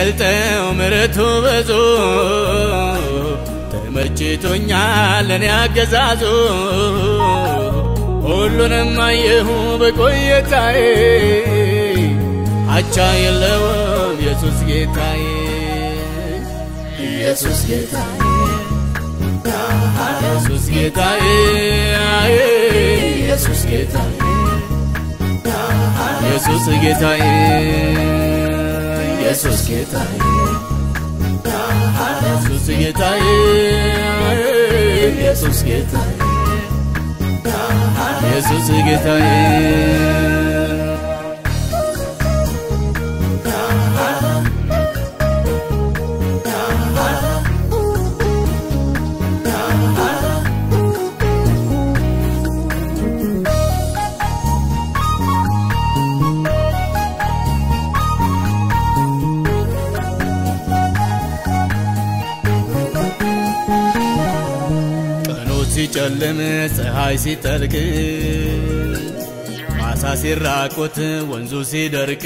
አይገልጠው ምሕረቱ ብዙ ተመችቶኛል እኔ አገዛዙ ሁሉንም አየሁ በቆየታዬ አቻ የለውም ኢየሱስ ጌታዬ ኢየሱስ ጌታዬ ኢየሱስ ጌታዬ ኢየሱስ ጌታዬ ኢየሱስ ጌታዬ ኢየሱስ ጌታዬ ኢየሱስ ጌታዬ ኢየሱስ ጌታዬ ኢየሱስ ጌታዬ ቀኑ ሲጨልም ፀሐይ ሲጠልቅ ማሳ ሲራቆት ወንዙ ሲደርቅ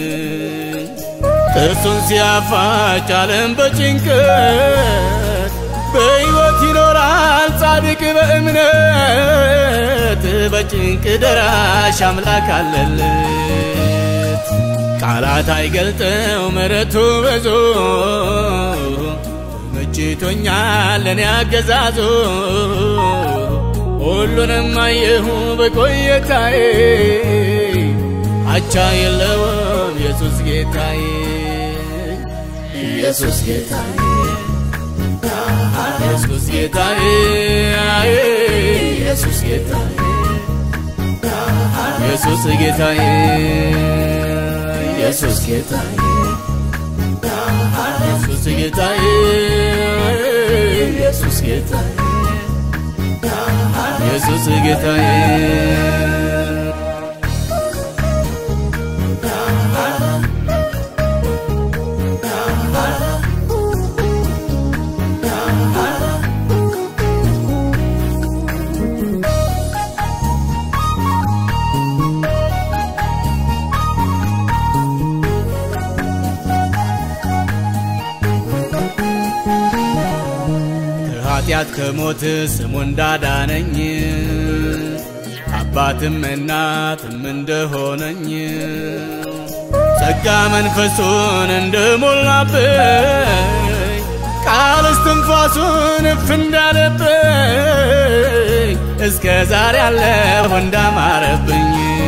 ጥርሱን ሲያፋጭ ዓለም በጭንቀት በሕይወት ይኖራል ጻድቅ በእምነት በጭንቅ ደራሽ አምላክ አለለት ቃላት አይገልጠው ምሕረቱ ብዙ ተመችቶኛል እኔ አገዛዙ ሁሉንም አየሁ በቆየታዬ አቻ የለውም ኢየሱስ ጌታዬ ኢየሱስ ጌታዬ ኢየሱስ ጌታዬ ኢየሱስ ጌታዬ ኢየሱስ ጌታዬ ኢየሱስ ጌታዬ ኢየሱስ ጌታዬ ኢየሱስ ጌታዬ ኢየሱስ ጌታዬ ከኃጢአት ከሞት ስሙ እንዳዳነኝ አባትም እናትም እንደሆነኝ ጸጋ መንፈሱን እንደሞላብኝ ቃል እስትንፋሱን እፍ እንዳለብኝ እስከ ዛሬ ያለሁ እንዳማረብኝ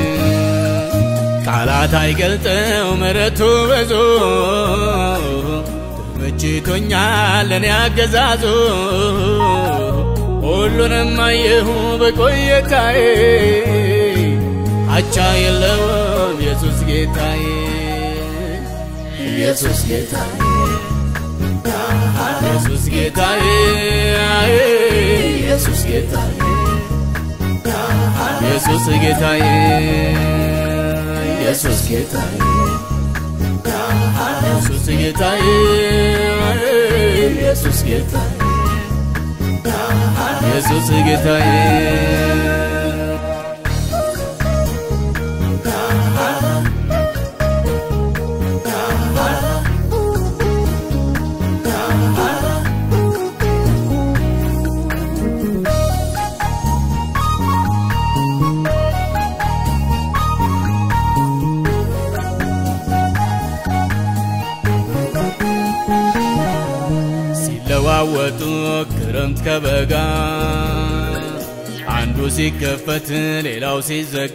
ቃላት አይገልጠው ምሕረቱ ብዙ ተመችቶኛል እኔ አገዛዙ ሁሉንም አየሁ በቆየታዬ አቻ የለውም ኢየሱስ ጌታዬ ኢየሱስ ጌታዬ ኢየሱስ ጌታዬ ኢየሱስ ጌታዬ ኢየሱስ ጌታዬ ኢየሱስ ጌታዬ ኢየሱስ ጌታዬ ኢየሱስ ጌታዬ ኢየሱስ ጌታዬ ሲለዋወጡ ክረምት ከበጋ አንዱ ሲከፈት ሌላው ሲዘጋ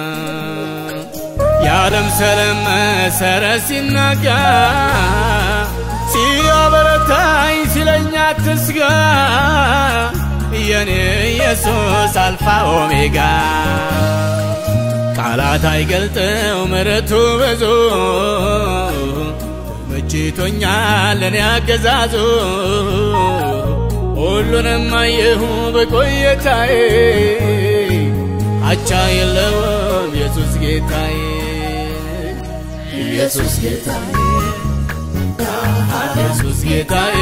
የዓለም ሰላም መሰረት ሲናጋ ሲያበረታኝ ሲለኛ ትስጋ የኔ ኢየሱስ አልፋ ኦሜጋ ቃላት አይገልጠው ምሕረቱ ብዙ ተመችቶኛል እኔ አገዛዙ ሁሉንም አየሁ በቆየታዬ አቻ የለውም ኢየሱስ ጌታዬ ኢየሱስ ጌታዬ ኢየሱስ ጌታዬ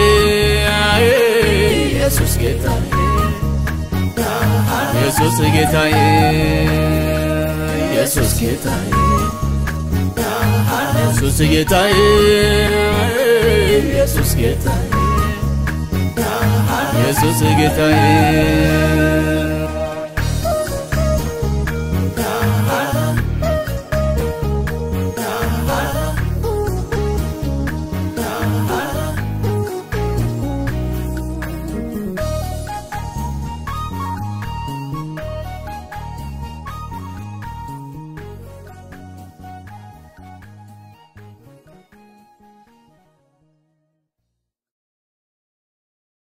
ኢየሱስ ጌታዬ ኢየሱስ ጌታዬ ኢየሱስ ጌታዬ ኢየሱስ ኢየሱስ ጌታዬ ኢየሱስ ጌታዬ ኢየሱስ ጌታዬ